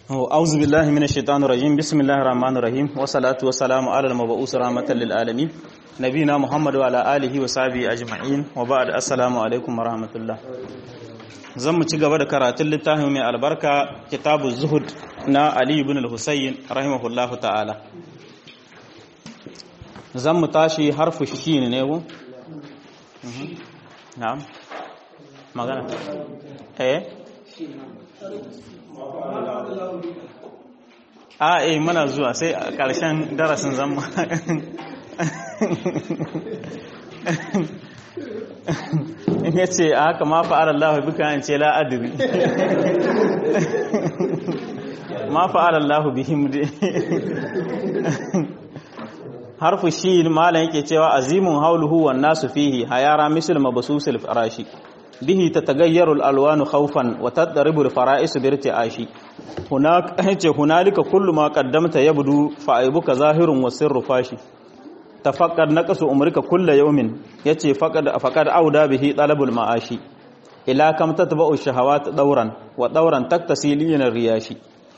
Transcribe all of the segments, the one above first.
أعوذ بالله من الشيطان الرجيم بسم الله الرحمن الرحيم والصلاة والسلام على المبعوث رحمة للعالمين نبينا محمد وعلى آله وصحبه أجمعين وبعد السلام عليكم ورحمة الله zan mu ci gaba da karatun littafin mai albarka kitabu zuhud na Ali ibn al-Husayn rahimahullahu ta'ala zan mu tashi harfu shi ne ko na'am magana eh a eh muna zuwa sai a ƙarshen darasin zama in ya ce a haka ma fa'ar Allah bika an ce la'adiri ma fa'ar Allah bihim dai harfu shi malam yake cewa azimun hauluhu wan nasu fihi hayara misl mabsusil farashi bihi tatagayyaru al-alwanu khawfan wa tadribu al-fara'is bi irti'ashi hunak yace hunalika kullu ma qaddamta yabdu fa aibuka zahirun wa sirru fashi tafakkar naqasu umrika kullu yawmin yace faqad faqad auda bihi talabul ma'ashi ila kam tatba'u shahawat dawran wa dawran taktasilina riyashi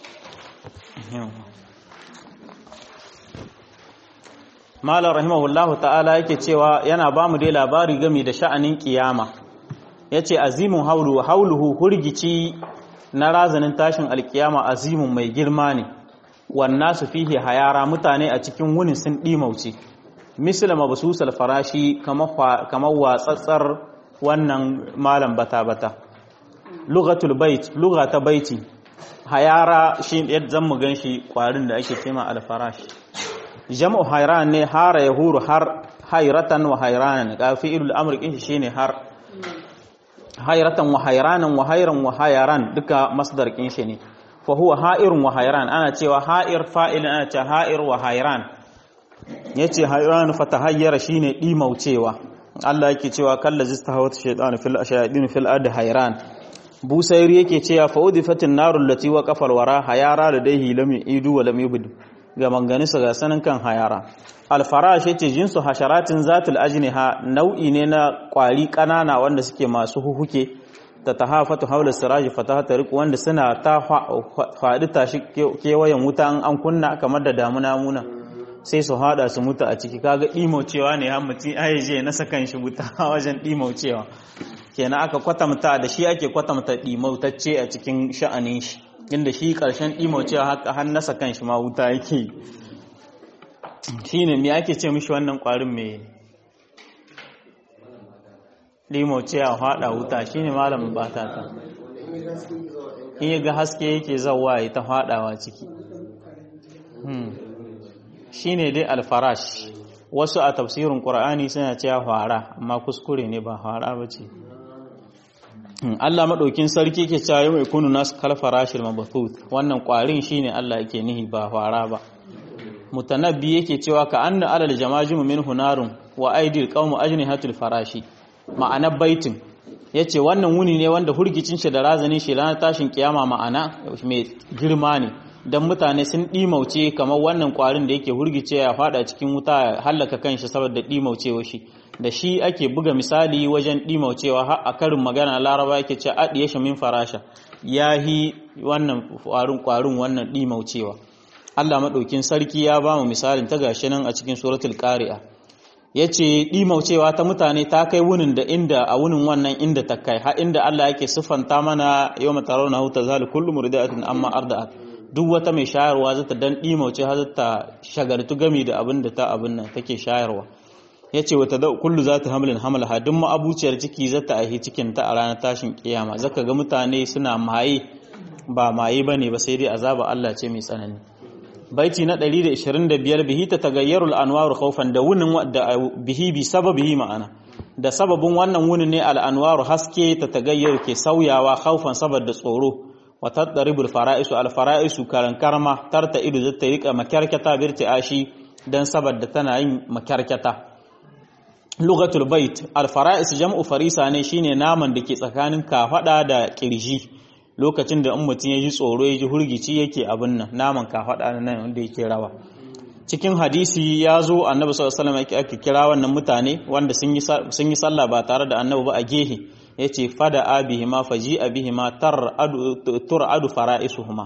Malam rahimahullahu ta'ala yake cewa yana ba mu dai labari game da sha'anin kiyama yace azimun haulu hauluhu hurgici na razanin tashin alkiyama azimun mai girma ne wannan su fihe hayara mutane a cikin wunin sun ɗimauce misali mabasusal farashi kamar watsatsar wannan malam bata-bata lugatul bait lugata baiti hayara shi yadda zan mu gan shi kwarin da ake cema alfarashi jam'u hayran ne hara ya huru har hayratan wa hayranan ga fi'ilul amr kin shi shine har hayratan wa hayranan wa hayran wa hayran duka masdar kin shi ne fa huwa ha'irun wa hayran ana cewa ha'ir fa'il ana cewa ha'ir wa hayran yace hayran fa tahayyara shine dimaucewa Allah yake cewa kallazi istahawat shaytan fil ashayadin fil ard hayran busairi yake cewa fa udifatin narul lati wa qafal wara hayara ladaihi lam idu wa lam yubd ga manganisa ga sanin kan hayara alfarash yace jinsu hasharatin zatul ajniha nau'i ne na kwari kanana wanda suke masu huhuke ta tahafatu haula siraji fatahata riq wanda suna ta faɗi tashi kewayen wuta an kunna kamar da damuna muna sai su hada su mutu a ciki kaga dimaucewa ne har mutum ai je na sakan shi wuta wajen dimaucewa kenan aka kwatamta da shi ake kwatamta dimautacce a cikin sha'anin shi inda shi karshen dimaucewa haka har na sakan shi ma wuta yake shine me ake ce mishi wannan kwarin me dimaucewa hada wuta shine malamin bata ta in ga haske yake zawa ya ta hadawa ciki shine dai alfarash wasu a tafsirin qur'ani suna cewa fara amma kuskure ne ba fara bace Allah madaukin sarki ke cewa mai kunu nas kal farashil mabathuth wannan kwarin shine Allah yake nihi ba fara ba mutanabbi yake cewa ka anna alal jamajim min hunarun wa aidil qawmu ajnihatul farashi ma'ana baitin yace wannan wuni ne wanda hurgicin shi da razanin shi ranar tashin kiyama ma'ana mai girma ne don mutane sun ɗimauce kamar wannan ƙwarin da yake hurgice ya fada cikin wuta ya hallaka kanshi saboda ɗimaucewa shi da shi ake buga misali wajen ɗimaucewa har a karin magana laraba yake ce aɗiye shi min farasha ya yi wannan ƙwarin ƙwarin wannan ɗimaucewa Allah maɗaukin sarki ya ba mu misalin ta gashi nan a cikin suratul qari'a yace ɗimaucewa ta mutane ta kai wunin da inda a wunin wannan inda ta kai har inda Allah yake siffanta mana yawma tarawna hu tazal kullu murdi'atin amma arda'at duk wata mai shayarwa za ta dan ɗimauce har ta shagartu gami da abin da ta abin nan take shayarwa ya ce wata kullu za ta hamlin hamlaha duk ma'abuciyar ciki za ta aihi cikin ta a ranar tashin kiyama zaka ga mutane suna maye ba maye ba ne ba sai dai azaba Allah ce mai tsanani baiti na 125 bihi ta tagayyaru al'anwaru khawfan da wunin da bihi bi sababihi ma'ana da sababin wannan wunin ne al'anwaru haske ta tagayyaru ke sauyawa khawfan saboda tsoro wata ɗaribul fara'isu alfara'isu karan karma tarta ido zai ta rika makyarkyata birti ashi don saboda tana yin makyarkyata lugatul bait alfara'is jam'u farisa ne shine naman da ke tsakanin kafada da kirji lokacin da in mutum ya ji tsoro ya ji hurgici yake abin nan naman kafada nan wanda yake rawa cikin hadisi ya zo annabi sallallahu alaihi wasallam ake kira wannan mutane wanda sun yi sallah ba tare da annabi ba a gehe yace fada abihima faji abihima tar adu tur adu fara'isuhuma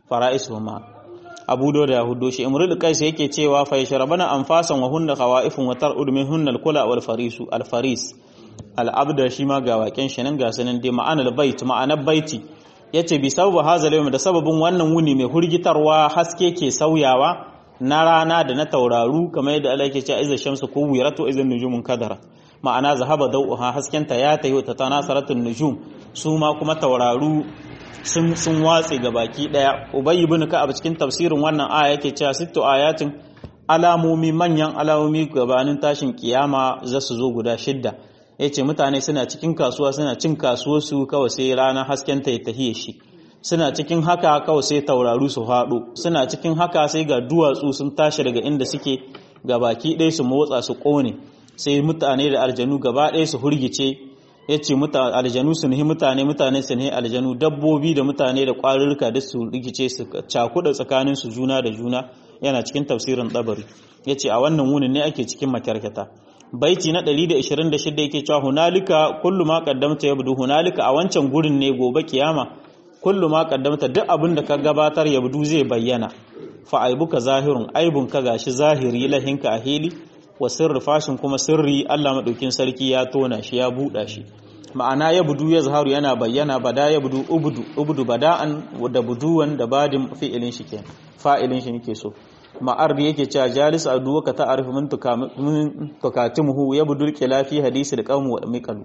fara'isuhuma abu da ya hudo shi imrul qais yake cewa fa yashrabana anfasan wa hunna qawaifun wa tar'ud min hunna al-kula wal farisu al-faris al-abda shi ma ga waken shi nan ga sanan dai ma'anar bait ma'anar baiti yace bi sababu hazal yawm da sababin wannan wuni mai hurgitarwa haske ke sauyawa na rana da na tauraru kamar yadda Allah yake cewa izza shamsu kuwiratu izza nujumun kadara ma'ana zahaba dauha haskenta ya tayi ta tanasaratun nujum su ma kuma tauraru sun sun watse ga baki daya ubayy ibn ka'ab cikin tafsirin wannan aya yake cewa sittu ayatin alamomi manyan alamomi gabanin tashin kiyama za su zo guda shidda yace mutane suna cikin kasuwa suna cin kasuwar su kawai sai rana haskenta ya tahiye shi suna cikin haka kawai sai tauraru su faɗo suna cikin haka sai ga duwatsu sun tashi daga inda suke ga baki ɗaya su motsa su ƙone sai mutane da aljanu gaba ɗaya su hurgice ya ce aljanu su nihi mutane mutane su nihi aljanu dabbobi da mutane da ƙwarurruka duk su rikice su cakuɗa tsakanin su juna da juna yana cikin tafsirin tsabari ya ce a wannan wunin ne ake cikin makyarkata baiti na 126 yake cewa hunalika kullu ma qaddamta yabdu hunalika a wancan gurin ne gobe kiyama kullu ma qaddamta duk abin da ka gabatar yabdu zai bayyana fa aibuka zahirun aibun ka gashi zahiri lahinka a hili wa sirri fashin kuma sirri Allah madaukin sarki ya tona shi ya buɗa shi ma'ana ya budu ya zaharu yana bayyana bada ya budu ubudu ubudu bada'an da buduwan da badin fi'ilin shi kenan fa'ilin shi nake so ma'ar da yake cewa jalis aduwa ka ta'arif min tukatimuhu ya budu khilafi hadisi da qawmu wa miqalu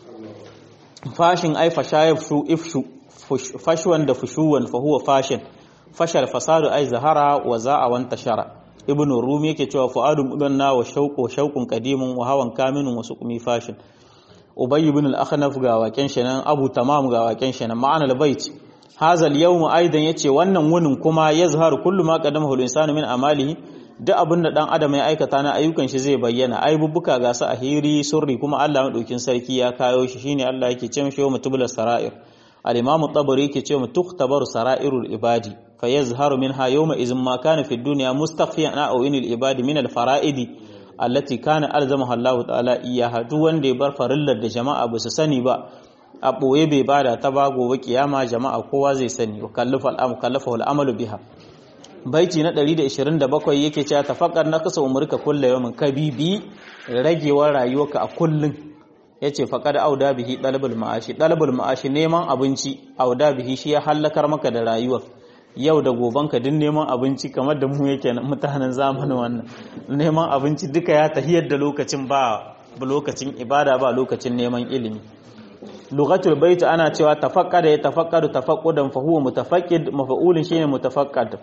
fashin ai fashayfu ifshu fashwan da fushuwan fa huwa fashin fashar fasadu ai zahara wa za'a wan tashara ibn rumi yake cewa fu'adun udanna wa shauqu shauqun qadimun wa hawan kaminun wa suqmi fashin ubay ibn al-akhnaf ga waken shi nan abu tamam ga waken shi nan ma'ana al-bait hadha al-yawm aidan yace wannan wunin kuma yazhar kullu ma qadamahu al-insanu min amalihi duk abin da dan adam ya aikata na ayyukan shi zai bayyana aibubbuka ga su a hiri surri kuma Allah madaukin sarki ya kayo shi shine Allah yake ce mishi yawm tubla sara'ir al-imam at-tabari yake ce mu tuktabaru sara'irul ibadi فيظهر منها يومئذ ما كان في الدنيا مستخفيا أو إن العباد من الفرائد التي كان ألزمها الله تعالى إياها duk wanda ya bar farillar da jama'a ba su sani ba a ɓoye bai bada ta ba gobe kiyama jama'a kowa zai sani wa kallafa al'amalu biha baiti na 127 yake cewa tafakkar na kasa umurka kullu yawmin kabibi ragewar rayuwarka a kullun yace faqad auda bihi talabul ma'ashi talabul ma'ashi neman abinci auda bihi shi ya hallakar maka da rayuwar yau da gobanka duk neman abinci kamar da mu yake mutanen zamanin wannan neman abinci duka ya tahiyar da lokacin ba lokacin ibada ba lokacin neman ilimi lugatul bait ana cewa tafaqqada ya tafaqqadu tafaqqudan fa huwa mutafaqqid mafa'ulun shine mutafaqqad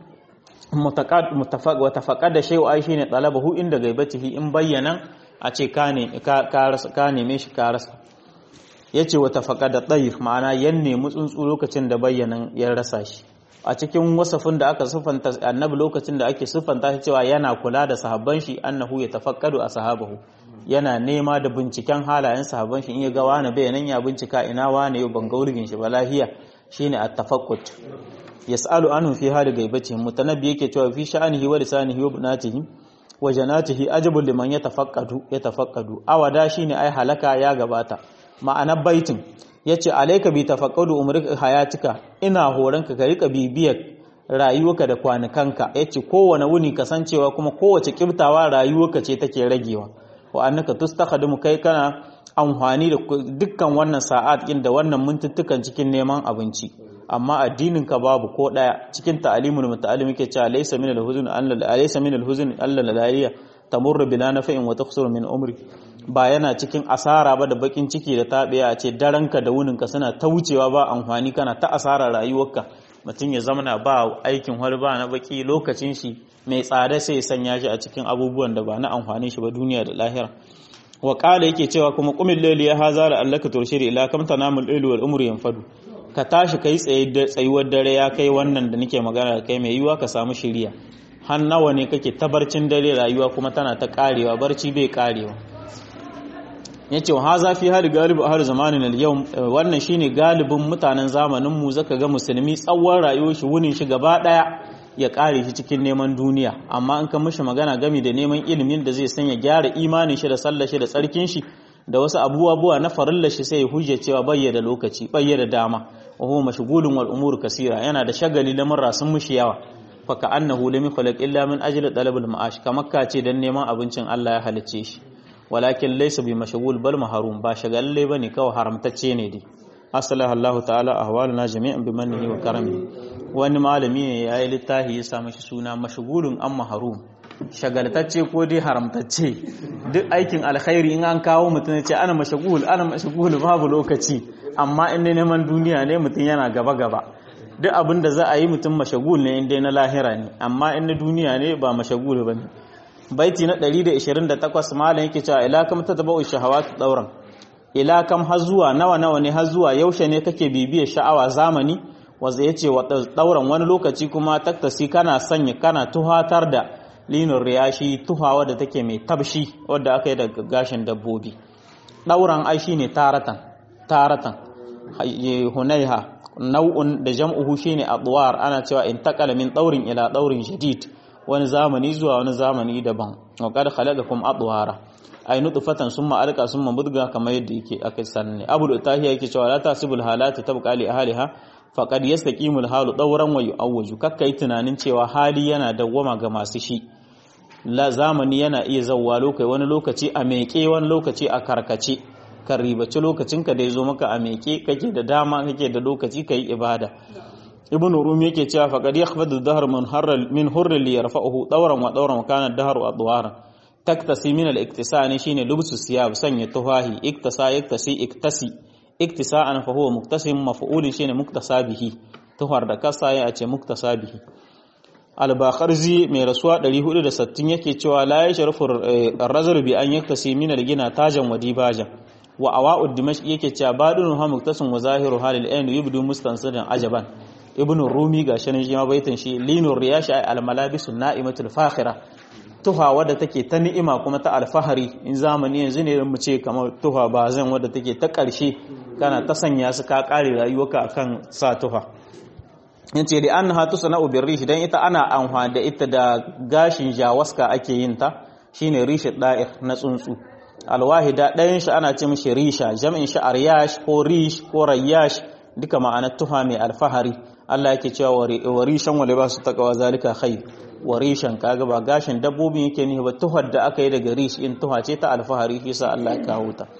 mutaqad mutafaq wa tafaqqada shay'u ai shine talabahu inda gaibatihi in bayyana a ce ka ne ka neme shi ka rasa yace wa tafaqqada tayr ma'ana yan nemi tsuntsu lokacin da bayyanan ya rasa shi a cikin wasafin da aka siffanta annabi lokacin da ake siffanta shi cewa yana kula da sahabban shi annahu ya tafakkadu a sahabahu yana nema da binciken halayen sahabban shi in ya ga wani bayanan ya bincika ina wani yau ban ga wurgin shi ba lahiya shine at-tafakkut yas'alu anhu fi hali gaibati mutanabbi yake cewa fi sha'anihi wa lisanihi wa bunatihi wa janatihi ajabul liman yatafakkadu yatafakkadu awada shine ai halaka ya gabata ma'anar baitin yace alayka bi tafaqqadu umrika hayatika ina horanka ka rika bibiyar rayuwarka da kwanukanka yace kowane wuni kasancewa kuma kowace kibtawa rayuwarka ce take ragewa wa annaka tustakhdimu kai kana amfani da dukkan wannan sa'at din da wannan mintuttukan cikin neman abinci amma addinin ka babu ko daya cikin ta'alimul muta'allim yake cewa laysa min al-huzn alla laysa min al-huzn alla ladaliya tamurru bila naf'in wa taqsuru min umri ba yana cikin asara ba da bakin ciki da tabiya a ce daranka da wuninka suna ta wucewa ba amfani kana ta asara rayuwarka mutum ya zamana ba aikin wani ba na baki lokacin shi mai tsada sai ya sanya shi a cikin abubuwan da ba na amfani shi ba duniya da lahira wa qala yake cewa kuma qumil layli ya hazara allaka turshiri ila kam tanamul layli wal umru yanfadu ka tashi kai tsaye tsayuwar dare ya kai wannan da nake magana da kai mai yiwa ka samu shiriya har nawa ne kake tabarcin dare rayuwa kuma tana ta karewa barci bai karewa yace wa haza fi hali galibu har zamanin al-yau wannan shine galibin mutanen zamanin mu zaka ga musulmi tsawon rayuwar shi wunin shi gaba daya ya kare shi cikin neman duniya amma an kan mishi magana gami da neman ilimin da zai sanya gyara imanin shi da sallar shi da tsarkin shi da wasu abubuwa na farillar shi sai ya hujja cewa bayya da lokaci bayya da dama wa huwa mashghulun wal umur kasira yana da shagali lamurra sun mushi yawa fa ka annahu lam yukhlaq illa min ajli talabul ma'ash kamar ka ce dan neman abincin Allah ya halicce shi walakin laysa bi mashghul bal mahrum ba shagalle bane kawai haramtacce ne dai asalaha Allah ta'ala ahwaluna jami'an bi mannihi wa karamihi wani malami ne yayi littafi ya sa mashi suna mashghulun am mahrum shagaltacce ko dai haramtacce duk aikin alkhairi in an kawo mutum ya ce ana mashghul ana mashghul babu lokaci amma in ne neman duniya ne mutum yana gaba gaba duk abin da za a yi mutum mashagul ne inda na lahira ne amma in na duniya ne ba mashagul ba ne baiti na 128 malam yake cewa ila kam ta tabau shahawat dauran ila kam har zuwa nawa nawa ne har zuwa yaushe ne kake bibiyar sha'awa zamani wanda yace wa dauran wani lokaci kuma taktasi kana sanya kana tuhatar da linur riyashi tuhawa da take mai tabshi wadda aka yi daga gashin dabbobi dauran ai shine taratan taratan hunaiha nau'un da jam'uhu shine adwar ana cewa intaqala min daurin ila daurin jadid wani zamani zuwa wani zamani daban wa qad khalaqakum adwara ay nutfatan summa alqa summa mudga kamar yadda yake aka sanne abul utahiya yake cewa la tasibul halati tabqa li ahliha faqad yastaqimul halu dawran wa yu'awwaju kakkai tunanin cewa hali yana dawwama ga masu shi la zamani yana iya zawwa lokai wani lokaci a meke wani lokaci a karkace ka ribaci lokacinka da ya zo maka a meke kake da dama kake da lokaci ka yi ibada ibn rumi yake cewa faqad yakhfadu dahr min harral min hurri li yarfa'uhu dawran wa dawran kana dahru adwaran taktasi min al-iktisani shine lubsu siyab sanya tuhahi iktasa yaktasi iktasi iktisa'an fa huwa muktasim maf'ulin shine muktasa bihi tuhar da kasa ya ce muktasa bihi al-bakharzi mai rasuwa 460 yake cewa la yashrafu ar-rajul bi an yaktasi min al-gina tajan wa dibajan wa awa'ud dimashq yake cewa badun ha muktasim wa zahiru halil ayn yubdu mustansidan ajaban ibn rumi ga shanin shi ma baitin shi linur riyashi ay al-malabisun na'imatul fakhira tuha wadda take ta ni'ima kuma ta alfahari in zamani yanzu ne mu ce kamar tuha ba zan wadda take ta ƙarshe kana ta sanya su ka ƙare rayuwarka akan sa tuha yace da an hatu sana'u bir rishi dan ita ana amfani da ita da gashin jawaska ake yin ta shine rishi da'ir na tsuntsu alwahida ɗayan shi ana ce mishi risha jam'in shi aryash ko rish ko rayyash duka ma'anar tuha mai alfahari Allah yake cewa wa rishan wa libasu taqwa zalika khair wa rishan kaga ba gashin dabbobin yake ne ba tuhar da aka yi daga rish in tuha ce ta alfahari shi sa Allah ya kawo ta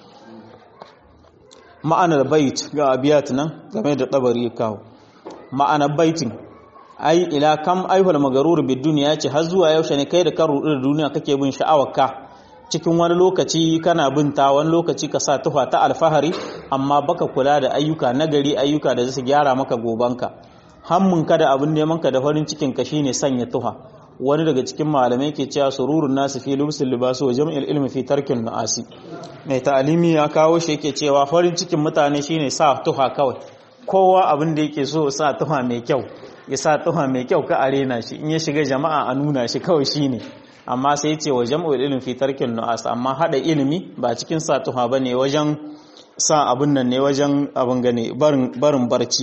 ma'anar bait ga abiyat nan game da tabari ya kawo ma'anar baitin ai ila kam aihul magarur bid dunya ce har zuwa yaushe ne kai da kan rudu da duniya kake bin sha'awarka cikin wani lokaci kana binta wani lokaci ka sa tufa ta alfahari amma baka kula da ayyuka nagari ayyuka da su gyara maka gobanka hammunka da abin nemanka da farin cikin ka shine sanya tuha wani daga cikin malamai ke cewa sururun nasu fi lubsul libasu wa jam'il ilmi fi tarkin nu'asi mai ta'alimi ya kawo shi yake cewa farin cikin mutane shine sa tuha kawai kowa abin da yake so sa tuha mai kyau ya sa tuha mai kyau ka arena shi in ya shiga jama'a a nuna shi kawai shine amma sai ce wa jam'ul ilmi fi tarkin nu'as amma hada ilimi ba cikin sa tuha bane wajen sa abin nan ne wajen abin gane barin barci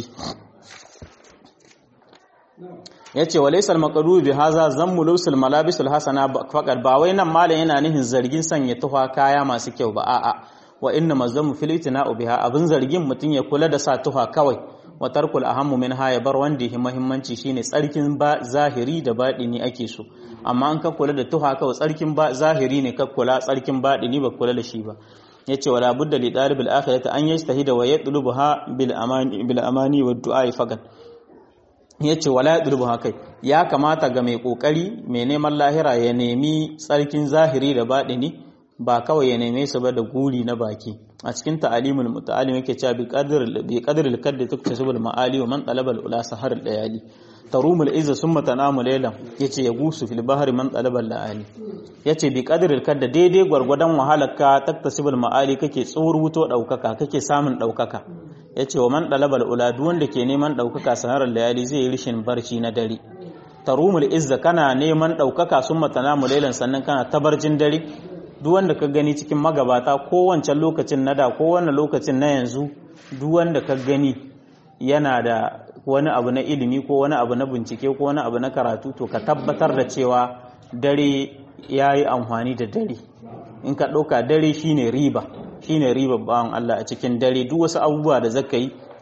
ya ce wa laisal maqaru bi haza zammu lusul malabisul hasana faqad ba wai nan malam yana nihin zargin sanya tuha kaya masu kyau ba a'a wa inna mazammu fil itina'u biha abin zargin mutun ya kula da sa tuha kawai wa tarkul ahammu min ha ya bar wanda yake muhimmanci shine tsarkin ba zahiri da baɗini ake so amma an ka kula da tuha kawai tsarkin ba zahiri ne ka kula tsarkin baɗini ba kula da shi ba yace wala budda li talibil akhirati an yastahida wa yatlubuha bil amani bil amani wad du'a faqat ya ce wala ya ɗurbu haka ya kamata ga mai ƙoƙari mai neman lahira ya nemi tsarkin zahiri da baɗini ba kawai ya neme su ba da guri na baki a cikin ta'alimul muta'alim yake cewa bi qadr bi qadr al-kadd tuktasibul ma'ali wa man talaba al-ula sahar al-layali tarumul izza summa tanamu laylan yace ya gusu fil bahri man talaba al-laali yace bi qadr al-kadd daidai gwargwadon wahalarka taktasibul ma'ali kake tsurwuto daukaka kake samun daukaka ya ce wa man ɗalabar ula duk wanda ke neman ɗaukaka sanarar layali zai yi rishin barci na dare tarumul izza kana neman ɗaukaka sun matana mulailan sannan kana tabarjin dare duk wanda ka gani cikin magabata ko wancan lokacin na da ko wannan lokacin na yanzu duk wanda ka gani yana da wani abu na ilimi ko wani abu na bincike ko wani abu na karatu to ka tabbatar da cewa dare ya yi amfani da dare in ka ɗauka dare shine riba shine riba bawan Allah a cikin dare duk wasu abubuwa da zaka yi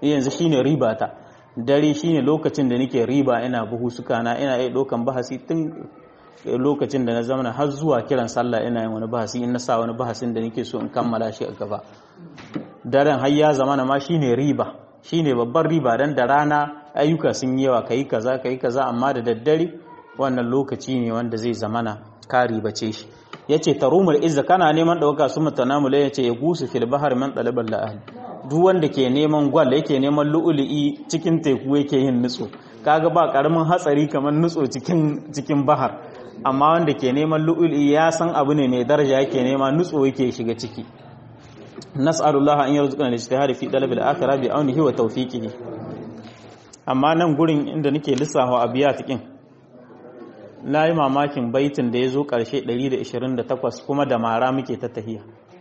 yanzu shine riba ta dare shine lokacin da nake riba ina buhu suka na ina iya ɗaukan bahasi tun lokacin da na zama har zuwa kiran sallah ina yin wani bahasi in na sa wani bahasin da nake so in kammala shi a gaba daren har ya zama ma shine riba shine babbar riba dan da rana ayyuka sun yi yawa kai kaza kai kaza amma da daddare wannan lokaci ne wanda zai zamana ka ribace shi yace tarumul izza kana neman dauka su mutanamula yace ya gusu fil bahar man talabal la'al duk wanda ke neman gwal yake neman lu'ulu'i cikin teku yake yin nutso kaga ba karamin hatsari kamar nutso cikin cikin bahar amma wanda ke neman lu'ulu'i ya san abu ne mai daraja yake nema nutso yake shiga ciki nas'alullah an yarzuqana al-ijtihad fi talab al-akhirah bi aunihi wa tawfiqihi amma nan gurin inda nake lissafa abiyat din na yi mamakin baitin da ya zo ƙarshe 128 kuma da mara muke ta tahiya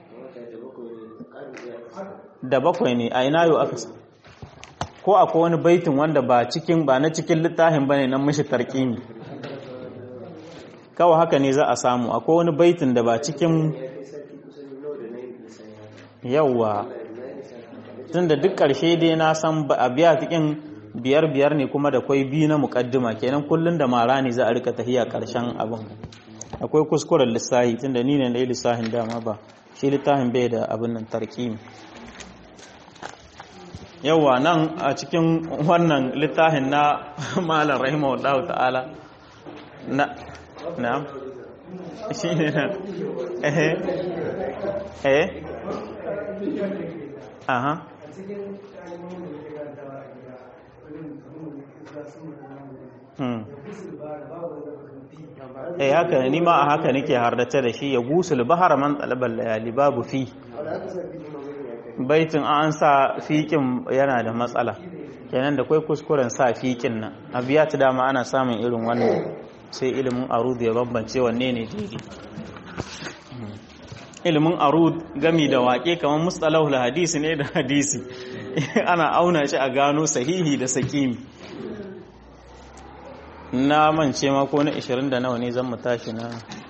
da bakwai ne a ina yau aka ko akwai wani baitin wanda ba cikin ba na cikin littafin bane nan mishi tarkimi kawai haka ne za a samu akwai wani baitin da ba cikin yawwa tun da duk ƙarshe dai na san a biya cikin biyar biyar ne kuma da kwai biyu na mukaddima kenan kullun da mara ne za a rika tahiya karshen abin akwai kuskuren lissahi tunda ni ne dai lissahin dama ba shi littafin bai da abin nan tarkimi yawa nan a cikin wannan littafin na malam rahimahullahu ta'ala na na shi ne na eh eh aha eh haka ne ma a haka nake hardace da shi ya gusul bahar man talabal layali babu fi baitin an sa fiƙin yana da matsala kenan da kai kuskuren sa fiƙin nan abiya ta dama ana samun irin wannan sai ilimin arud ya bambance wanne ne daidai ilimin arud gami da waƙe kamar mustalahul hadisi ne da hadisi ana auna shi a gano sahihi da sakimi na mance ma ko na 20 da nawa ne zan mu tashi na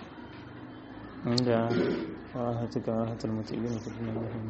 inda wahatuka wahatul mutibin kudin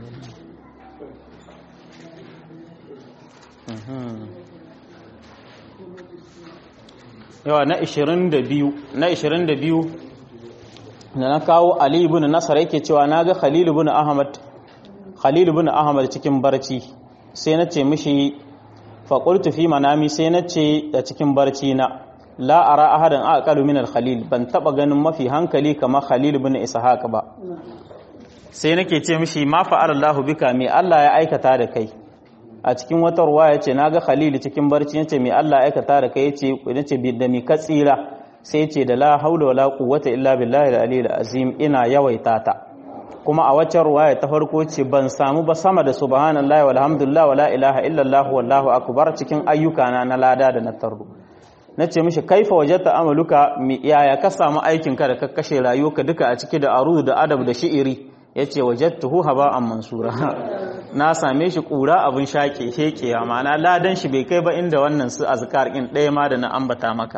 yawa na 22 na 22 da na kawo Ali ibn Nasar yake cewa naga Khalil ibn Ahmad Khalil ibn Ahmad cikin barci sai na ce mishi faƙultu fi manami sai na ce a cikin barci na la ara ahadan aqalu min al-khalil ban taba ganin mafi hankali kamar Khalil ibn Ishaq ba sai nake ce mishi ma fa'ala Allahu bika me Allah ya aikata da kai a cikin wata ruwa yace naga Khalil cikin barci yace me Allah ya aikata da kai yace yace bi da mi ka tsira sai yace da la haula wala quwwata illa billahi al-aliyyil azim ina yawaita ta kuma a waccan ruwaya ta farko ce ban samu ba sama da subhanallahi walhamdulillah wala ilaha illallah wallahu akbar cikin ayyukana na lada da na tarru nace mishi kaifa wajadta amaluka yaya ka samu aikin ka da ka kashe rayuwarka duka a ciki da arudu da adab da shi'iri yace wajadtuhu haba'an mansura na same shi kura abin shake shekewa ma'ana ladan shi bai kai ba inda wannan su azkar din ɗaya ma da na ambata maka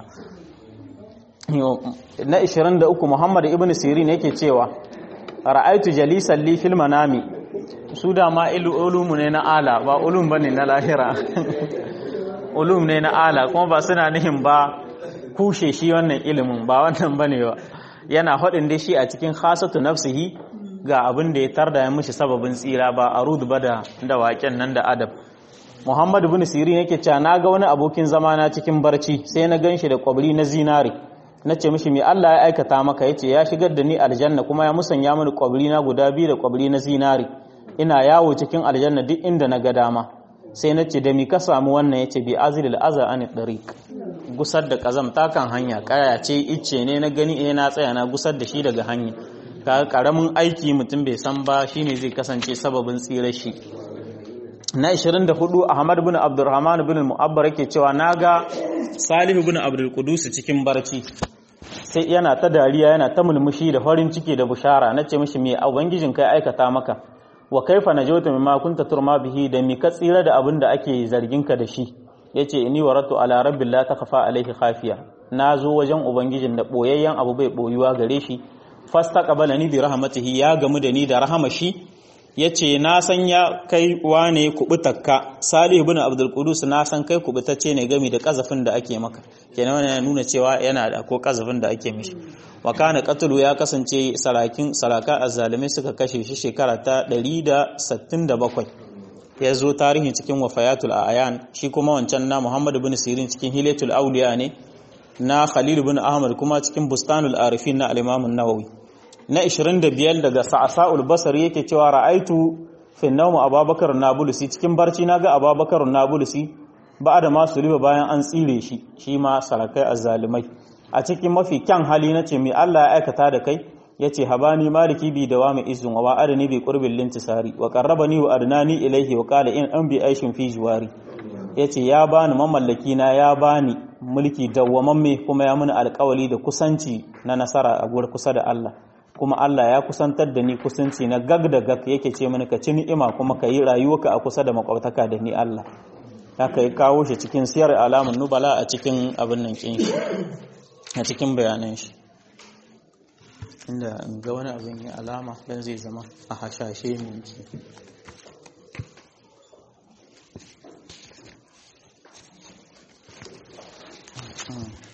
na 23 Muhammad ibn Sirin yake cewa ra'aitu jalisan li fil manami su da ma ulumu ne na ala ba ulum bane na lahira ulum ne na ala kuma ba suna nihin ba kushe shi wannan ilimin ba wannan bane ba yana hadin da shi a cikin khasatu nafsihi ga abin da ya tarda ya mishi sababin tsira ba arud ba da da waken nan da adab Muhammad ibn Sirin yake cewa naga wani abokin zamana cikin barci sai na ganshi da kwabri na zinari na ce mishi mai Allah ya aikata maka ya ce ya shigar da ni aljanna kuma ya musanya mini kwabri na guda biyu da kwabri na zinari ina yawo cikin aljanna duk inda na ga dama sai na ce da mi ka samu wannan ya ce bi azilil aza an dariq gusar da kazam ta kan hanya kaya ce icce ne na gani eh na tsaya na gusar da shi daga hanya ka karamin aiki mutum bai san ba shine zai kasance sababin tsirar shi na 24 Ahmad bin Abdurrahman bin Mu'abbar yake cewa naga Salihu bin Abdul Qudus cikin barci sai yana ta dariya yana ta mulmushi da farin ciki da bushara nace mishi me ubangijin kai aikata maka wa kaifa najawta mimma kunta turma bihi da mi ka tsira da abin da ake zargin ka da shi yace inni waratu ala rabbil la takfa alaihi khafiya nazo wajen ubangijin da boyayyen abu bai boyuwa gare shi fastaqbalani bi rahmatihi ya gamu da ni da rahama shi yace na san ya kai wane kubutakka salih ibn abdul qudus na san kai kubutacce ne gami da kazafin da ake maka kenan wannan yana nuna cewa yana da ko kazafin da ake mishi wa kana qatlu ya kasance sarakin saraka azzalimai suka kashe shi shekara ta 167 ya zo tarihin cikin wafayatul ayan shi kuma wancan na muhammad ibn sirin cikin hilatul auliya ne na khalil ibn ahmad kuma cikin bustanul arifin na al-imam an-nawawi na 25 daga sa'sa'ul basri yake cewa ra'aitu fi nawm ababakar nabulusi cikin barci naga ababakar nabulusi ba da masu riba bayan an tsire shi shi ma sarakai azzalimai a cikin mafi kyan hali nace mai Allah ya aikata da kai yace habani maliki bi dawami izun wa wa'adani bi qurbil lintisari wa qarrabani wa adnani ilayhi wa qala in an bi aishin fi jiwari yace ya bani mamallaki na ya bani mulki dawwamamme kuma ya muni alƙawali da kusanci na nasara a gurin kusa da Allah kuma Allah ya kusantar da ni kusanci na gag da gag yake ce mini ka ci ni'ima kuma ka yi rayuwarka a kusa da makwabtaka da ni Allah haka ya kawo shi cikin siyar alamun nubala a cikin abin nan kin shi a cikin bayanan shi inda in ga wani abin yi alama dan zai zama a hashashe minki Hmm.